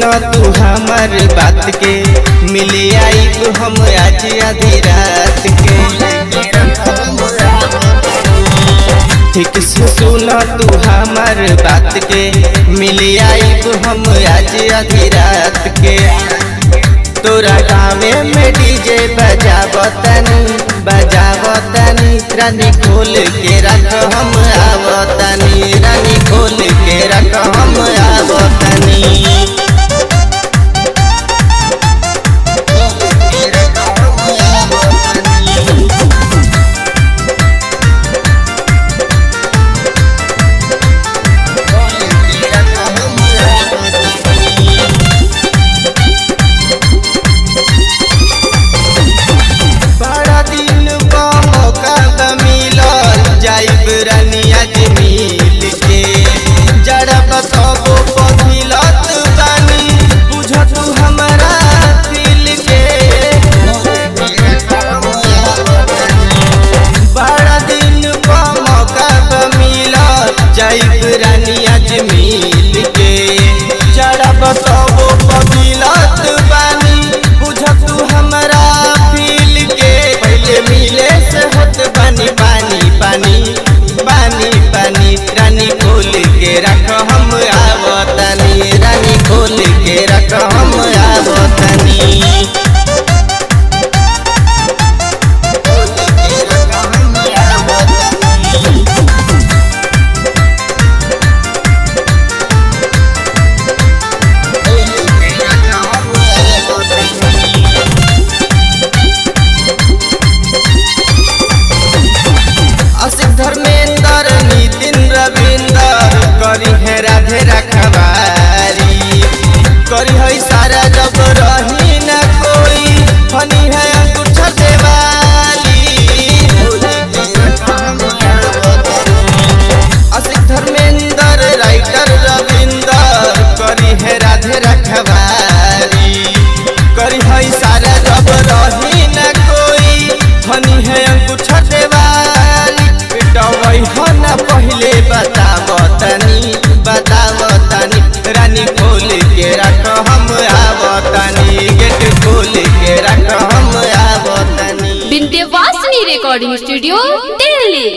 सुनो तू हमर बात के मिले आईब हम आज आधी रात के ठीक से सुनो तू हमर बात के मिले आईब हम आज आधी रात के तोरा गावे में डीजे बजावतनी बजावतनी रानी खोल के रख हम आवतनी रानी खोल के रख हम आवतनी बड़ा दिन का मौका बा मिलल जाइब रानी आज मिल के जरा बताबो पथिलत बानी बुझ तू हमरा दिल के बड़ा दिन का मौका बा मिलल जाइब रानी आज मिल के जरा बताबो पथिलत बानी बुझ तू हमरा दिल के पहले मिले से होत बानी पानी पानी पानी पानी रानी खोल के रख हम आवतनी रानी खोल के रख हम आवतनी असित धर्मेंद्र नितिन रविंदर करी है राधे रखवारी करी है सारा जब रही न कोई फनी है अंगूठा देवाली असित धर्मेंद्र राइटर रविंदर करी है राधे रखवारी करी है सारा जब रही न कोई फनी है अंगूठा देवाली पिटवई हो न पहले बतावतनी बतावतनी रानी खोल के रख हम आवतनी गेट खोल के रख हम आवतनी विंध्यवासिनी रिकॉर्डिंग स्टूडियो दिल्ली